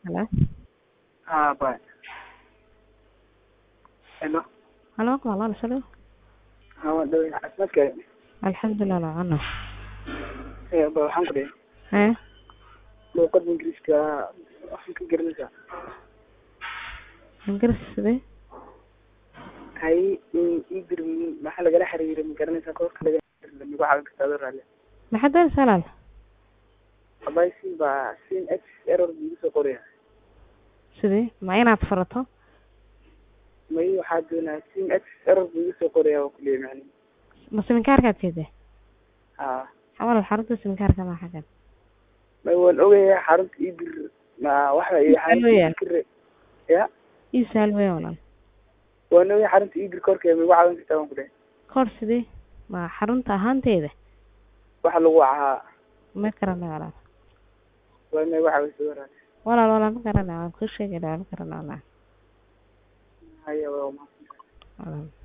Hello? हाँ bye hello Halo, walaal shalay. हाँ waan dhawey caafimaadka Alxamdulilah lacana. ee ba waxaan ku dhihi Hee? luuqada ingiriiska waxaan ka garanaysaa Ingiriis sidee? hay idir maxaa lagala xiriiray ma garanaysaa koorka laga xiriir migu caawin kartaa adoo raalle Maxaad doonaysaa walaal? abay sin baa sin x error buu igu soo qoraya Sidee? Ma inaad furato? may waxaa doonaa sin x error buu igu soo qoraya waa kuleeya macni Ma siminkaarkaad jeedaa? haa Walaal xarunta siminkaarka ma xagan. may waan ogayaa xarunta idir ma waxa iyo xarunta Weeyaan. idir kare ya Ii saal weey walaal. waan ogayaa xarunta idir koorka migu caawin kartaa waan ku dhihi Koor sidee? Ma xarunta ahaanteeda? waxa lagu ahaa Ma garanay walaal. waa may waxa way soo raalle Walaal walaal ma garanay waan kuu sheegay ma garanay walaal. haya waa mahadsan Walaal.